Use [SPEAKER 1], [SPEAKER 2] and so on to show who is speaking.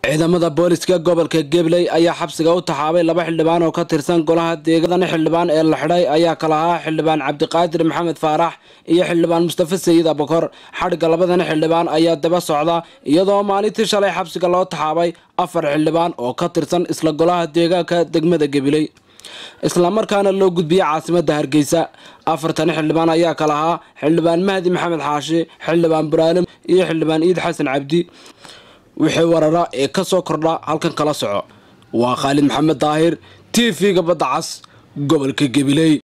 [SPEAKER 1] ciidamada booliska gobolka gabley ayaa xabsiga u taxaabay laba xildhibaan oo ka tirsan golaha deegadan xildhibaan ee la xidhay ayaa kala ahaa xildhibaan cabdiqaadir maxamed faarax iyo xildhibaan mustafa sayid abakor xadhigga labadan xildhibaan ayaa daba socda iyadoo maalintii shalay xabsiga loo taxaabay afar xildhibaan oo ka tirsan isla golaha deegaanka degmada gabiley islamarkaana loo gudbiyey caasimada hargeysa afartan xildhibaan ayaa kala ahaa xildhibaan mahdi maxamed xaashi xildhibaan buraalim iyo xildhibaan iid xasan cabdi wixii warara ee ka soo kordha halkan kala soco waa khaalid maxamed daahir t v-ga badda cas gobolka gabiley